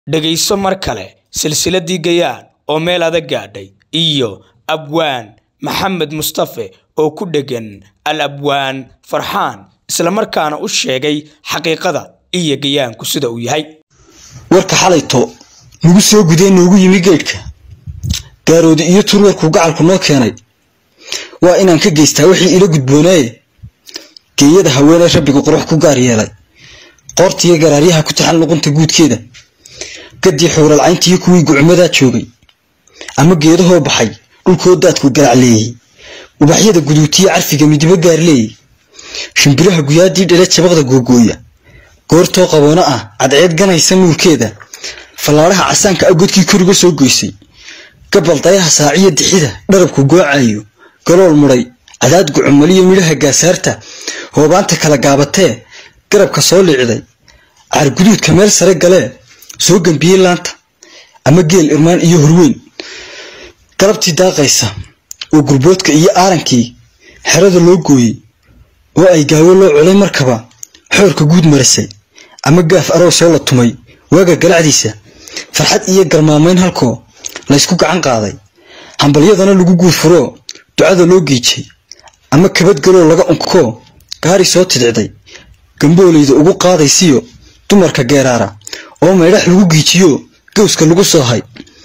dhegayso mar kale silsiladii gayaan oo meel adag gaadhay iyo abwaan maxamed mustafe oo ku dheggan al abwaan farxaan islamarkaana u sheegay xaqiiqada iyo gayaanku sida uu yahay warka xalayto nagu soo gudee noogu yimi geedhka gaaroodi iyo turwarkuu gacalku noo keenay waa inaan ka geystaa wixii ila gudboonaaye geeyada haweeney rabbigu qurux ku gaar yeelay qoortiiyo garaaryaha ku taxan luqunta guudkeeda gadii xuuralcayntiiyo kuwii gucmadaa joogay ama geedahoo baxay dhulkoo daadku garacleeyey ubaxyada guduutiyo carfiga midibo gaarleeyey shimbiraha guyaadii dhale jabaqda googooya goortoo qaboona ah cadceed ganaysa nuurkeeda fallaadhaha casaanka ah godkii koriga soo goysay gabal dayaha saaciyo dixida dharabku goocayo galool mudhay cadaad gucumaliyo midhaha gaasaarta hoobaanta kala gaabatee garabka soo liicday caarguduudka meel sare galee soo gambiyey laanta ama geel irmaan iyo horweyn galabtii daaqaysa oo gurboodka iyo aarankii xerada loo gooyey oo ay gaawo loo culay markaba xoorka guud marisay ama gaaf arow soo la tumay waaga galacdiisa farxad iyo garmaamayn halkoo laysku gacan qaaday hambalyadana lagu guud furoo ducada loo geejay ama kabadgaloo laga unkoo gaari soo tidicday gamboolayda ugu qaadaysiyo dumarka geeraara oo maydhax lagu giijiyo gawska lagu soo hay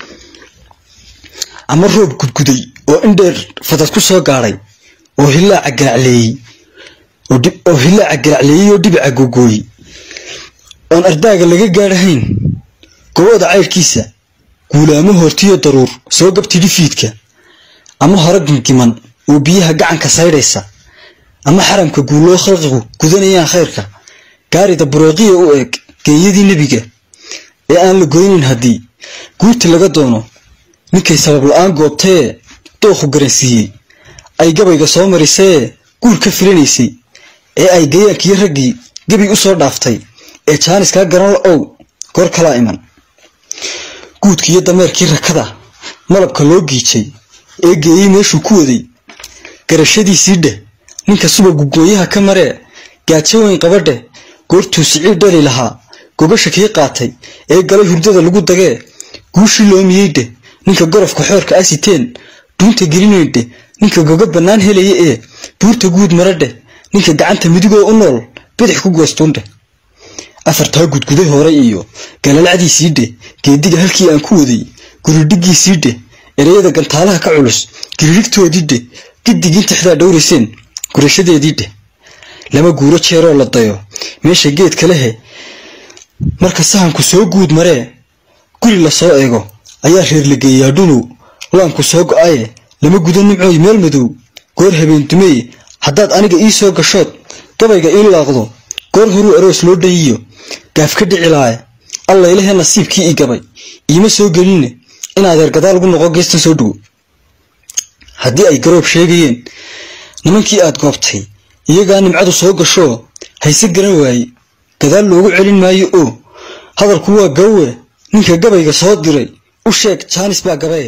ama roob gudguday oo indheer fadad ku soo gaadhay oo hilaaca garacleeyey oo hilaaca garacleeyey oo dhibica googooyey oon ardaaga laga gaadhahayn gobooda caydhkiisa guulaamo hortiyo daruur soo gabtidhi fiidka ama hore gingiman oo biyaha gacanka saydhaysa ama xaramka guuloo khalqigu gudanayaan khayrka gaarida bureeqiya u eeg geeyadii nebiga ee aan la goynayn haddii guurti laga doono ninkay sabab la-aan goobtayee dookhu garansiiyey ay gabayga soo marisayee guur ka filanaysay ee ay gayaankiyo raggii gebi u soo dhaaftay ee jaaniskaa garan la ow goor kalaa iman guudkiiyo dameerkii rakada malabka loo giijay ee geeyey meeshuu ku waday garashadiisii dheh ninka subagu gooyaha ka maree gaajo weyn qabadheh goortuu siciid dhali lahaa gogasha kii qaatay ee galay hurdada lagu dagee guushii loomiyey dheh ninka gorofka xoorka asiteen dhuunta gelinayn dheh ninka goga bannaan helaya ee buurta guud mara dheh ninka gacanta midigoo u nool bidix ku goostuundheh afartaa gudguday hore iyo galalacdiisii dheh geediga halkii aan ku waday guridhigiisii dheh ereyada gantaalaha ka culus giririgtoodii dheh giddigii intixdaa dhowrayseen gurashadeedii dheh lama guuro jeeroo la dayo meesha geedka lehe marka sahanku soo guud maree guri la soo eego ayaa reer la geeyaa dhunow laanku soo go-aye lama gudo nimcooy meel madow goor habeen dumeye haddaad aniga ii soo gashood gabayga ii laaqdo goor horuu aroos loo dhayiyo gaaf ka dhicilaaye allaylahee nasiibkii ii gabay iima soo gelinne in adeer gadaal ugu noqo geestan soo dhowo haddii ay garoob sheegayeen nimankii aad goobtay iyagaa nimcadu soo gashoo hayse garan waaye gadaal loogu celin maayo oo hadalku waa gawe ninka gabayga soo diray u sheeg jaanis baa gabaye